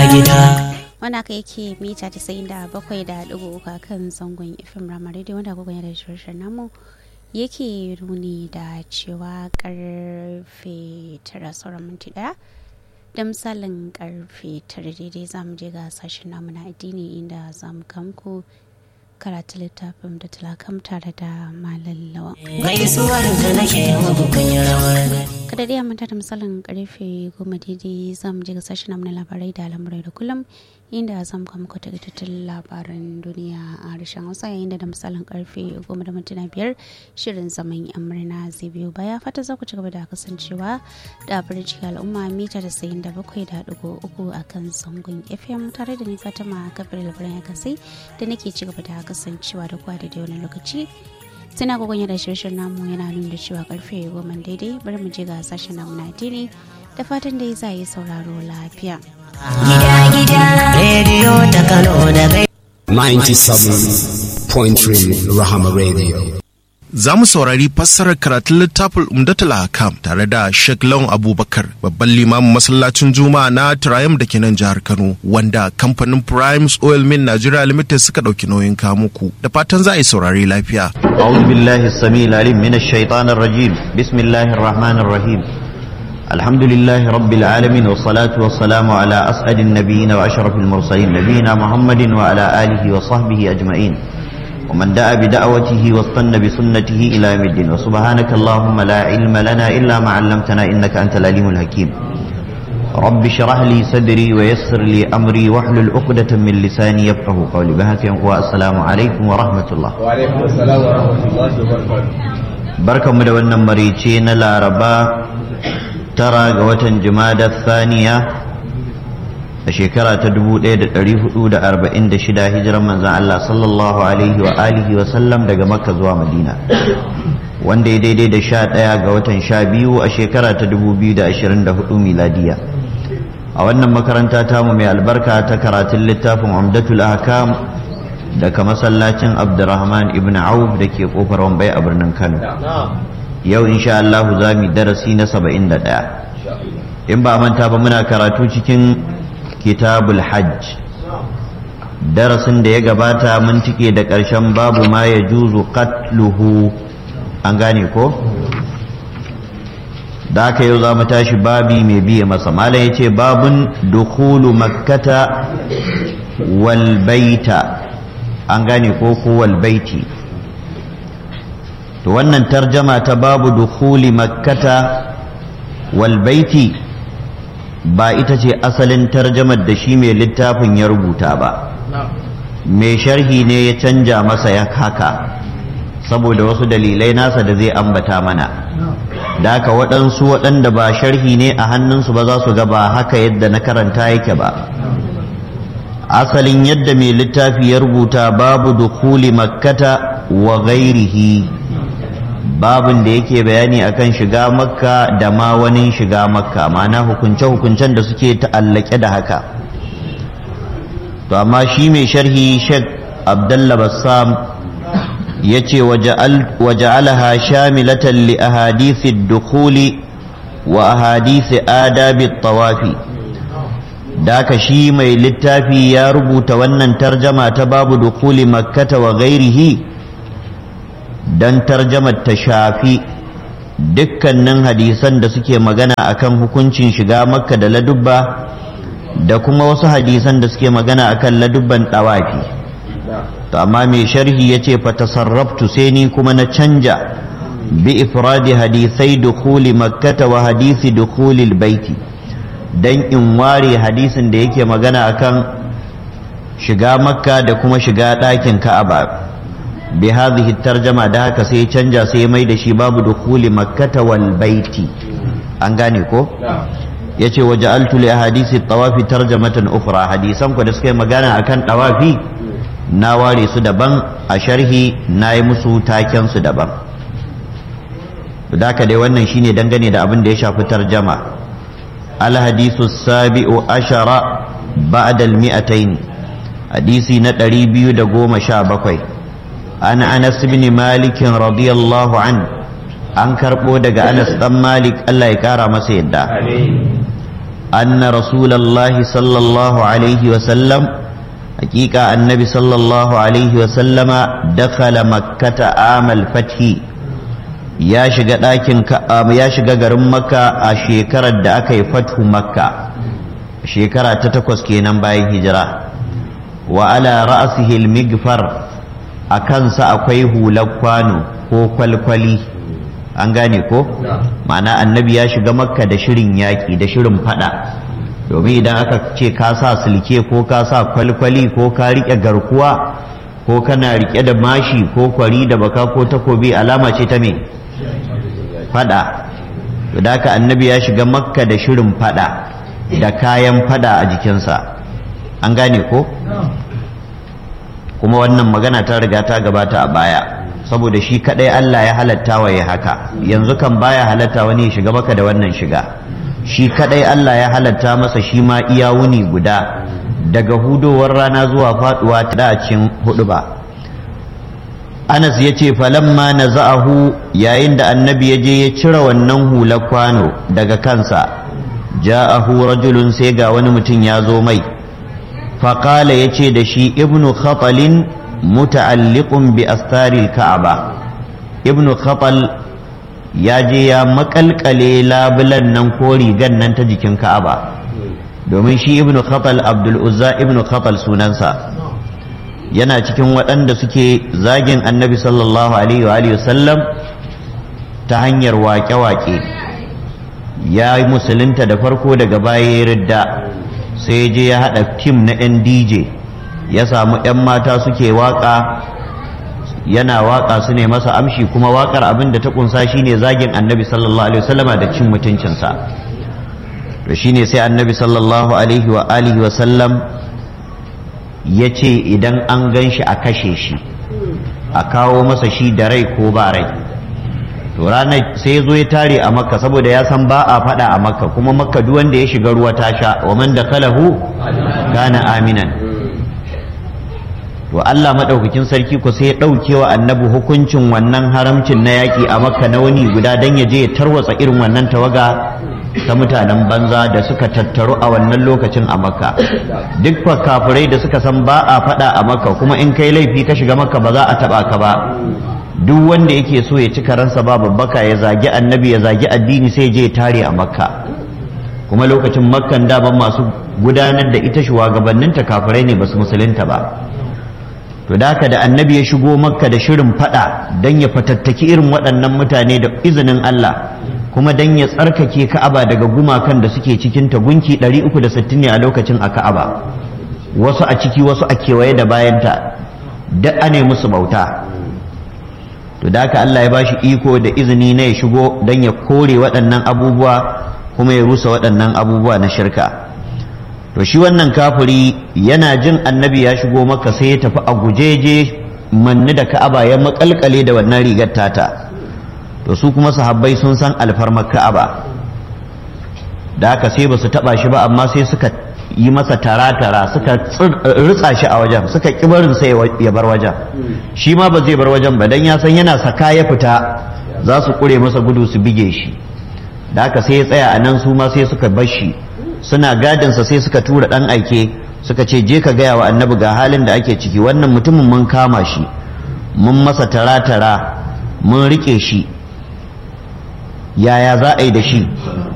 gida wanda aka yake mita 97.3 a kan zangon fm rama radio wanda agogon yada shirin namu yake runi da cewa karfe tara sauran minti daya da misalin karfe tara daidai zamu je ga sashen namu na addini inda zamu kamku karatu littafin da talakam tare da malallawa. gaisuwar da nake muku kun yi rawar gani kada dai manta da misalin karfe goma daidai za mu je ga sashen namu na labarai da al'amurai da kullum inda za mu kama kwata tattun labaran duniya a harshen hausa yayin da da misalin karfe goma da mintuna biyar shirin zaman yan murna zai biyo baya fata za ku ci gaba da kasancewa da birci al'umma mita da sayin da bakwai da dugu uku a kan zangon fm tare da ni fatima kafir labaran ya kasai da nake ci gaba da kasancewa da kwa da wani lokaci suna gogon da shirin namu yana nuna cewa karfe goma daidai bari mu je ga sashen namu na addini da fatan dai za yi sauraro lafiya. gida gida rediyo ta kano da gai 97.3 Rahama Radio. Za mu saurari fassarar karatun littafin Umdatul Hakam tare da Sheikh Lawan Abubakar, babban limamin masallacin Juma'a na Triumph da ke nan jihar Kano, wanda kamfanin Primes Oil Mill Nigeria Limited suka ɗauki nauyin kamuku. Da fatan za a yi saurari lafiya. أعوذ بالله السميع العليم من الشيطان الرجيم بسم الله الرحمن الرحيم الحمد لله رب العالمين والصلاة والسلام على أسعد النبيين وأشرف المرسلين نبينا محمد وعلى آله وصحبه أجمعين ومن دعا بدعوته واستنى بسنته إلى يوم الدين وسبحانك اللهم لا علم لنا إلا ما علمتنا إنك أنت العليم الحكيم رب اشرح لي صدري ويسر لي أمري واحلل عقدة من لساني يفقه قولي بهك والسلام عليكم ورحمة الله barkanmu da wannan marice na laraba tara ga watan jumada thaniya a shekara ta 1446 hijiran manzan Allah sallallahu alaihi wa alihi wa sallam daga makka zuwa madina wanda ya daidai da sha ɗaya ga watan sha biyu a shekara ta 2024 miladiya a wannan makaranta tamu mai albarka ta karatun littafin umdatul ahkam daga masallacin abdurrahman ibn auf da ke kofar wambai a birnin kano yau insha Allah za mu darasi na 71 in ba manta ba muna karatu cikin kitabul hajj darasin da ya gabata mun cike da ƙarshen babu ma ya juzu qatluhu an gane ko da aka yau za mu tashi babi mai biye masa malam ya ce babun dukulu makkata wal baita an gane ko kowal baiti to wannan tarjama ta babu dukhuli makkata wal baiti ba ita ce asalin tarjamar da shi mai littafin ya rubuta ba mai sharhi ne ya canja masa ya haka saboda wasu dalilai nasa da zai ambata mana da haka waɗansu waɗanda ba sharhi ne a hannunsu ba za su ga ba haka yadda na karanta yake ba asalin yadda mai littafi ya rubuta babu dukuli makkata wa gairihi babin da yake bayani akan shiga makka da ma wani shiga makka ma'ana hukunce-hukuncen da suke ta'allake da haka to amma shi mai sharhi sheikh abdullah bassam ya ce waja'alaha shamilatan li ahadithi dukuli wa ahadithi adabi tawafi da ka shi mai littafi ya rubuta wannan tarjama ta babu dukuli makkata wa gairihi don tarjamar ta shafi dukkanin hadisan da suke magana akan hukuncin shiga makka da ladubba da kuma wasu hadisan da suke magana akan ladubban ɗawafi to amma mai sharhi ya ce fatasarraftu sai ni kuma na canja bi ifradi hadisai dukuli makkata wa hadisi dukulil baiti dan in ware hadisin da yake magana akan shiga makka da kuma shiga ɗakin ka'aba bi hadhihi tarjama da haka sai canja sai mai da shi babu dukhuli makkata wal baiti an gane ko yace waja'altu li ahadisi tawafi tarjamatan ukhra hadisan ku da suka yi magana akan tawafi na ware su daban a sharhi na yi musu taken su daban da haka dai wannan shine dangane da abin da ya shafi tarjama الحديث السابع عشر بعد المئتين حديثي نتري بيو دقوم شابكوي أنا أنس بن مالك رضي الله عنه an karɓo daga anas ɗan malik allah ya ƙara masa yadda أن رسول الله صلى الله عليه وسلم حقيقة النبي صلى الله عليه وسلم دخل مكة عام الفتح يا شجا لكن يا شجا غرم مكة أشيكرة دأك فتح مكة شيكرة تتكوس كينام باي هجرة وعلى رأسه المغفر أكنس أقويه لقوانو ko kwalkwali an gane ko ma'ana annabi ya shiga makka da shirin yaƙi da shirin fada domin idan aka ce ka sa silke ko ka sa kwalkwali ko ka riƙe garkuwa ko kana riƙe da mashi ko kwari da baka ko takobi alama ce ta me fada da haka annabi ya shiga makka da shirin fada da kayan fada a jikinsa an gane ko kuma wannan magana ta riga ta gabata a baya saboda shi kadai Allah ya halatta wa ya haka yanzu kan baya halatta wani ya shiga maka da wannan shiga shi kadai Allah ya halatta masa shi ma iya wuni guda daga hudowar rana zuwa faduwa ta dacin hudu ba Anas ya ce falamma na za'ahu yayin da annabi ya je ya cire wannan hular kwano daga kansa ja'ahu rajulun sai ga wani mutum ya zo mai faƙala ya ce da shi ibnu khatalin muta'alliqun bi astaril ka'aba ibnu khatal ya je ya makalkale labulan nan ko rigan nan ta jikin ka'aba domin shi ibnu khatal abdul uzza ibnu khatal sunansa yana cikin waɗanda suke zagin annabi sallallahu alaihi wa alihi sallam ta hanyar waƙe-waƙe ya yi musulunta da farko daga baya ya ridda sai je ya haɗa tim na 'yan dj ya samu 'yan mata suke waƙa yana waƙa su ne masa amshi kuma waƙar abin da ta ƙunsa shine zagin annabi sallallahu alaihi wasallama da cin mutuncinsa to shine sai annabi sallallahu alaihi wa alihi wasallam ya ce idan an gan shi a kashe shi a kawo masa shi da rai ko ba rai to ranar sai ya zo ya tare a makka saboda ya san ba a faɗa a makka kuma makka duk wanda ya shiga ruwa ta sha wa man da kalahu kana aminan to Allah madaukakin sarki ko sai ya ɗauke wa annabi hukuncin wannan haramcin na yaƙi a makka na wani guda dan ya je ya tarwatsa irin wannan tawaga ta mutanen banza da suka tattaru a wannan lokacin a makka duk kafirai da suka san ba a faɗa a makka kuma in kai laifi ka shiga makka ba za a taɓa ka ba duk wanda yake so ya ci karansa ba babbaka ya zagi annabi ya zagi addini sai je ya tare a makka kuma lokacin makkan daban masu gudanar da ita shugabanninta kafirai ne basu musulunta ba to da haka da annabi ya shigo makka da shirin fada don ya fatattaki irin waɗannan mutane da izinin Allah kuma don ya tsarkake ka'aba daga gumakan da suke cikin ta gunki 360 ne a lokacin a ka'aba wasu a ciki wasu a kewaye da bayanta duk ane musu bauta to da haka Allah ya bashi iko da izini na ya shigo don ya kore waɗannan abubuwa kuma ya rusa waɗannan abubuwa na shirka to shi wannan kafiri yana jin annabi ya shigo maka sai ya tafi a gujeje manni da ka'aba ya makalkale da wannan rigar tata to su kuma sahabbai sun san alfarmar ka'aba da haka sai ba su taba shi ba amma sai suka yi masa tara-tara suka ritsa shi a wajen suka ƙi barin sai ya bar wajen shi ma ba zai bar wajen ba dan ya san yana saka ya fita za su ƙure masa gudu su bige shi da haka sai ya tsaya a nan su ma sai suka bar shi suna gadinsa sai suka tura ɗan aike suka ce je ka gaya wa annabi ga halin da ake ciki wannan mutumin mun kama shi mun masa tara-tara mun rike shi yaya za a yi da shi